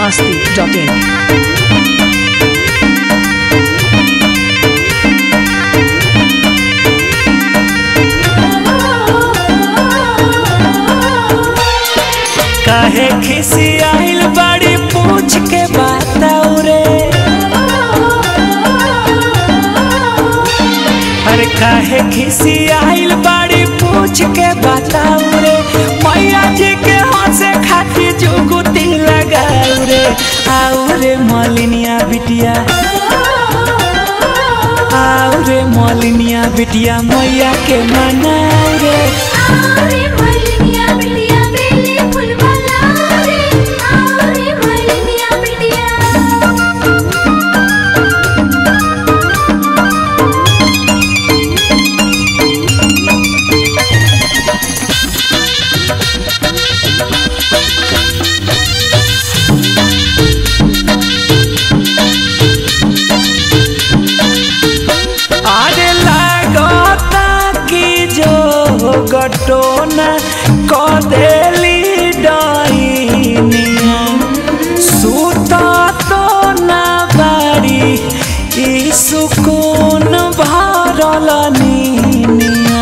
masti.in. काहे खिसी आइल बड़ी पूछ के बताऊ रे अरे काहे खिसी आइल बड़ी पूछ के बताऊ रे मैया जी के हंसे खातिर जुगुती लगाऊ रे आऊ रे मलिनिया बिटिया आऊ रे मलिनिया बिटिया मैया के मनाऊ रे आरे मलिनिया बिटिया बेले फुलवाला रे आरे मलिनिया बिटिया आरे लागता कि जो गटोना क देली डाइनिया सुता तो ना बारी ई सुकून भरल नीनिया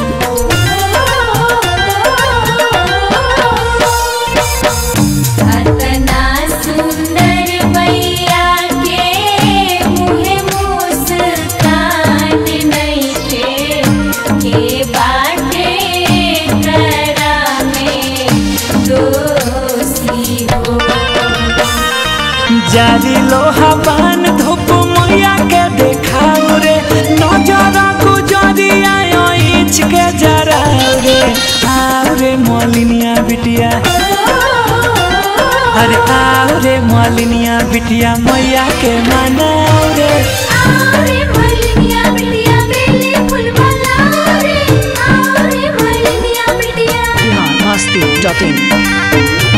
अतना सुंदर मैया के मुहे मुस्कान नइखे के बाटे करा में दोषी हो जारी लोहा पान धूप मैया के देखाऊ रे नजर गुजरिया इंच के जरा रे आऊ रे मलिनिया बिटिया अरे आओ रे मालिनिया बिटिया मैया के मनाओ रे आरे मलिनिया बिटिया बेले फुलवाला रे आरे मलिनिया बिटिया Bihan masti.in.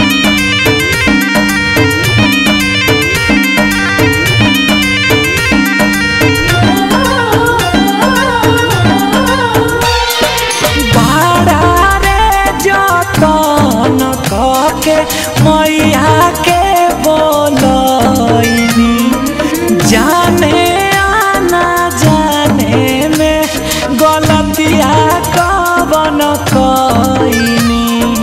बाड़ा रे जतन के मैया के बोलैनी जाने आना जाने में गलतिया कवन कईनी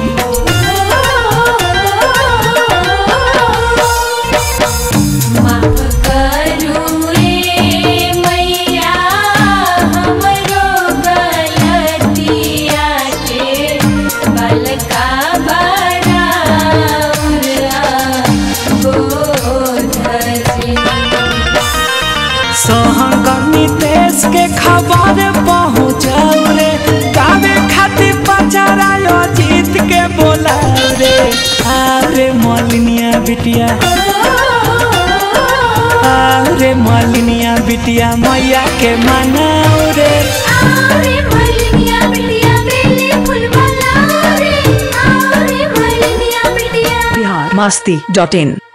माफ करू रे मैया हमरो गलतिया के बलका बड़ाउरा बोधसी सहंगनी देश के खबर पहुँचाऊ रे गावे खातिर पचारायो जीत के बोलाऊ रे आरे मलिनिया बिटिया आरे मलिनिया बिटिया मैया के मनाऊ रे आरे मलिनिया बिटिया बेले फुलवाला रे आरे मलिनिया बिटिया Bihan masti.in.